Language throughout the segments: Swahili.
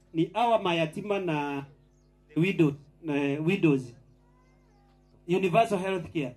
ni awa mayatima na widow, na widows universal health care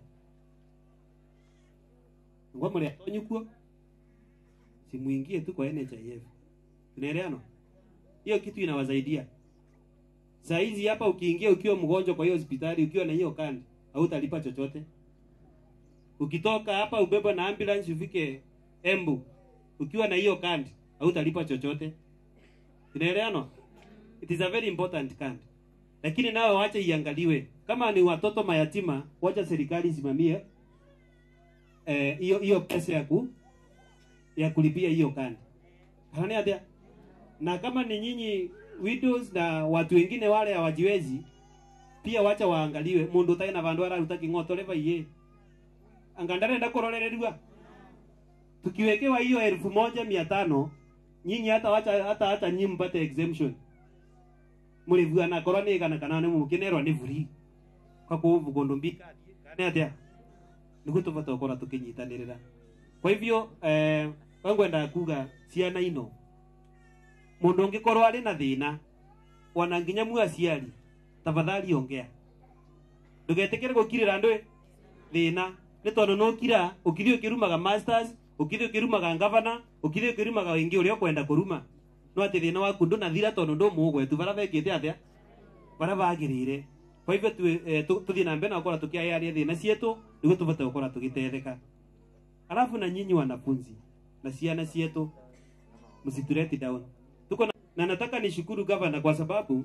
ngwa muli atonyu kuo simuingie tu kwa NHIF tunaelewana hiyo kitu inawasaidia saa hizi hapa ukiingia ukiwa mgonjwa kwa hiyo hospitali ukiwa na hiyo kandi hautalipa chochote ukitoka hapa ubebwe na ambulance ufike Embu ukiwa na hiyo kandi hautalipa chochote tunaelewana it is a very important card lakini nawe wache iangaliwe kama ni watoto mayatima wacha serikali isimamie eh, hiyo hiyo pesa ya ku ya kulipia hiyo kandi Haoni atia na kama ni nyinyi widows na watu wengine wale hawajiwezi pia wacha waangaliwe mundu utai na vandu araruta king'oto leva iye anga ndarenda kurorererua tukiwekewa hiyo elfu moja mia tano nyinyi hata wacha hata hata nyinyi mpate exemption mulivua na korwo nä igana kana nä må kä nerwo nä buri kwa kå gå ndå mbika kane atä nä guo tå bata gå korwo tå kä nyitanä rä ra kwa hivyo eh, wangwendaga kuga ciana ino må ndå å ngä korwo arä na thä na ona nginya mu aciari tafadhali ongea ndå kä re gå kirä ra ndå thä na nä tondå no kira å kithi å kä rumaga masters å kithi å kä rumaga ngavana å kithi å kä rumaga wä ngä å rä a å kwenda kå ruma no atä thä na waku ndå nathira tondå ndå må gwetu bara bekä te atä bara bagä rä re kwa hivyo tå thiä na mbere na gå korwo tå kä ayaria thä na cietå nä guo tå bate gå korwo tå gä tetheka alafu na nyinyi wanafunzi na ciana cietu msitureti down tuko na, na nataka nishukuru gavana kwa sababu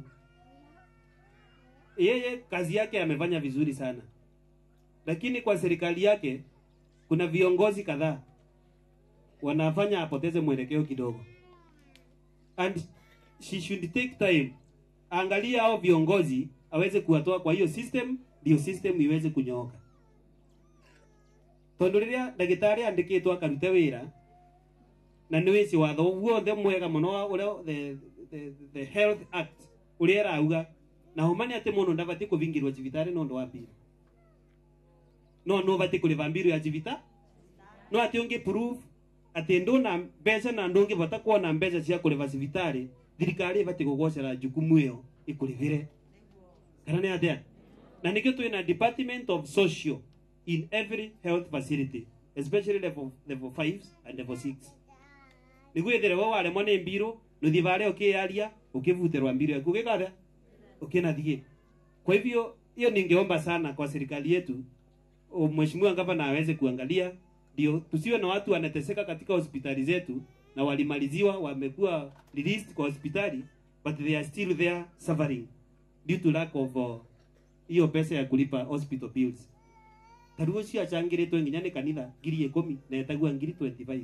yeye kazi yake amefanya vizuri sana lakini kwa serikali yake kuna viongozi kadhaa wanafanya apoteze mwelekeo kidogo and she should take time angalia hao viongozi aweze kuwatoa kwa hiyo system ndio system iweze kunyooka tondu riria ndagitari andikitwo akarute wira na nä wä ci watho guothe mwega må no uria the, the, the health act uria ärauga na huma nä atä må no ndabatiä kå bingirwo cibitarä no ndå wa mbirå no no batiä kå rä ba mbirå ya cibita no atä å ngä prove atä ndå na mbeca na ndå ngä bata kuona mbeca cia kå rä ba cibitarä thirikari ä batiä gå gocera jukumu ä yo ä kå rä bä re kana nä atä na nä kä twä na department of social in every health facility especially level, level 5 and level 6 niguo ithire we waremwo nä mbirå nä thi bare å kä yaria å kä buterwa mbirå yaku å gä kathe å kä nathiä kwa hivyo hiyo ningeomba sana kwa serikali yetu o, mheshimiwa gavana aweze kuangalia ndio tusiwe na watu wanateseka katika hospitali zetu na walimaliziwa wamekuwa released kwa hospitali but they are still there suffering due to lack of uh, hiyo pesa ya kulipa hospital bills taruo cio acangä nginya nä kanitha ngiri ikumi na etagua ngiri 25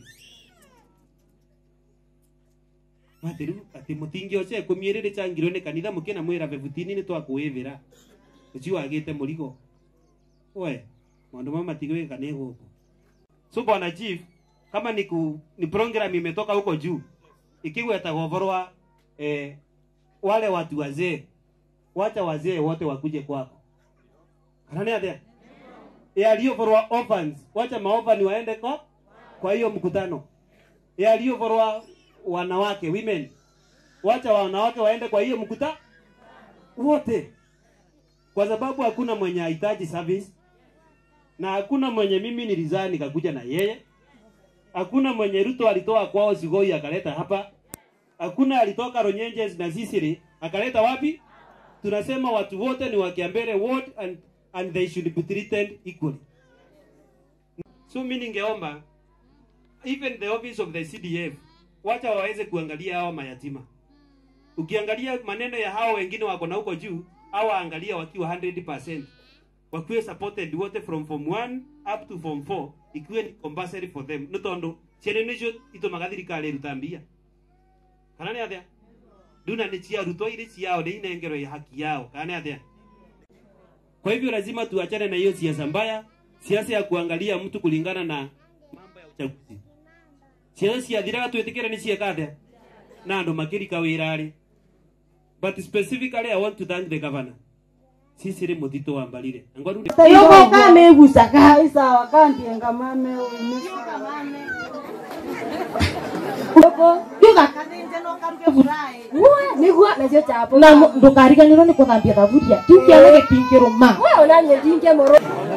atä rä u atä må tingä oce ikå mi ä rä rä cangirwo nä kanitha må kä na mwä ra bebutini nä twakwå ä bä ra å cio wagä te må rigo we maå ndå ma matigä ka nä gå kå so bwana chief kama ni, ku, ni program imetoka huko juu ikigwetagwo ũhoro wa eh, wale watu wazee wacha wazee wote wakuje kwako kana nä athä yaliyovorwa orphans wacha maorphan waende kwa kwa hiyo mkutano yaliyovorwa wanawake women wacha wanawake waende kwa hiyo mkuta wote kwa sababu hakuna mwenye hahitaji service na hakuna mwenye mimi nilizaa nikakuja na yeye hakuna mwenye Ruto alitoa kwao Sigoi akaleta hapa hakuna alitoka Ronyenjes na Sisiri akaleta wapi tunasema watu wote ni wa Kiambere ward and, and they should be treated equally so mimi ningeomba even the office of the CDF wacha waweze kuangalia hao mayatima ukiangalia maneno ya hao wengine wako na huko juu au angalia wakiwa 100% wakiwe supported wote from form 1 up to form 4 ikiwe ni compulsory for them no tondu ciana nicio itumaga thirikari iruta mbia kana ni athia nduna ni ciarutwo iri ciao ni inengerwo ya haki yao kana ni athia kwa hivyo lazima tuachane na hiyo siasa mbaya siasa ya kuangalia mtu kulingana na mambo ya uchaguzi ciana ciathiraga twĩtĩkĩre nĩ cieka atĩa na andũ makĩrika wĩra rĩ but specifically i want to thank the governor sisi rĩ mũthitũ wa mbarire ngwaru Yoko kame gusaga isawa kandi ngamame umisa mame. Yoko yuga kazenje no karuke furahi. Uwe nigwa cio chapo na mu- ndukariganirwo ni kuthambia thaburia kiu kiana gikingiruma we unanie ndinge moro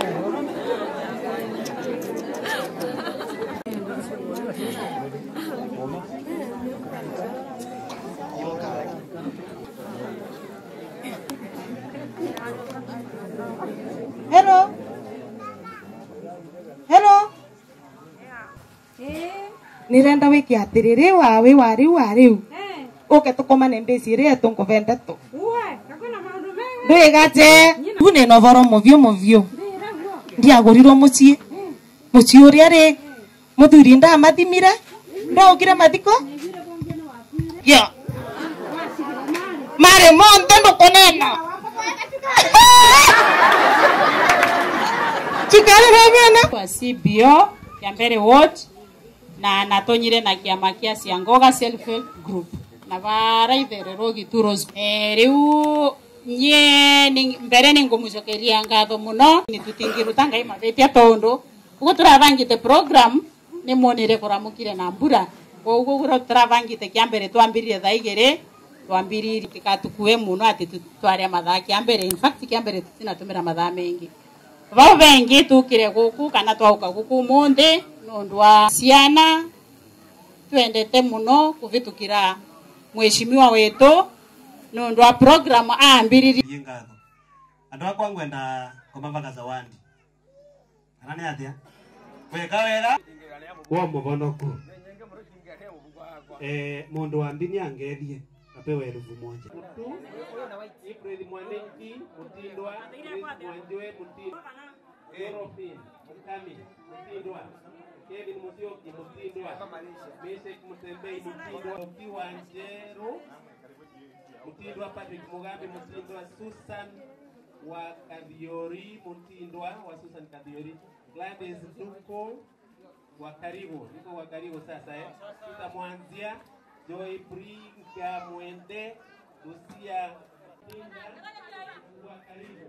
hello hello nirenda wike atiriri wa wi wa riu wa riu uke tukomane mbici iri etunguve ndetu ndwigate riu nina uvoro muvio muvio ndiagurirwo mucii mucii uria ri muthuri ndamathimire ndaukire mathiko yo mari monthe ndukunena chikarire mene kwa CBO ya mbere ward na natonyire na kiama kia Ciangoga self help group na baraithererwo gituros eh, riu nye ni- mbere ni ngumucokeria ngatho muno ni tutingiruta ngai mathetia tondu uguo turavangite program ni monire kuramukire na mbura koguo guo turavangite kia mbere twambiririe thaa igiri twambiririe tikatukue muno ati tu- tware mathaa kia mbere in fact kia mbere tutinatumira mathaa mengi vau vengi tukire guku kana twauka guku munthi nundu wa ciana twendete muno kuvitukira mweshimiwa wetu nundu wa program aambiririe Iye ngatho andu akwa ngwenda kumavaga zawadi kana ni atia weka wega wa muvonoku eh mundu wa ndini angethie apewe elfu moja April Mwaniki Mutindwa Chris Mwanjoe Mutindwa Europin Mukami Mutindwa Kevin Musyoki Mutindwa Meshek Mutembei Mutindwa Okiwa Njeru Mutindwa Patrick Mugambi Mutindwa Susan wa Kadhiori Mutindwa wa Susan Kadhiori Gladys Duko wa karibu niko wa karibu sasa eh Sita Mwanzia Joy Bringa Mwende Lucia Tinga wa karibu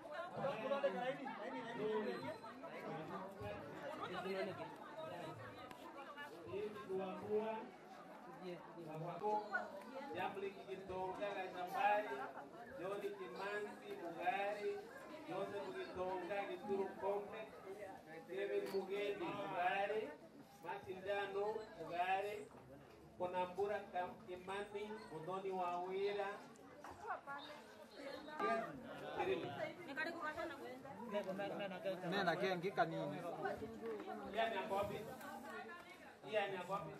Jamli Kitonga Gashambari, Joni Kimanzi Mugari, Joseph Kitonga Kituru Complex, David Mugeni Mugari, Martin Dano Mugari, Konambura Kam- Kimani, Mudhoni Wawira, Kirili. nena kengi kanini Yani ako wapi? Yani ako wapi?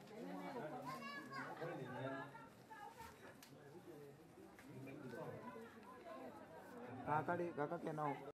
kakari kaka kenao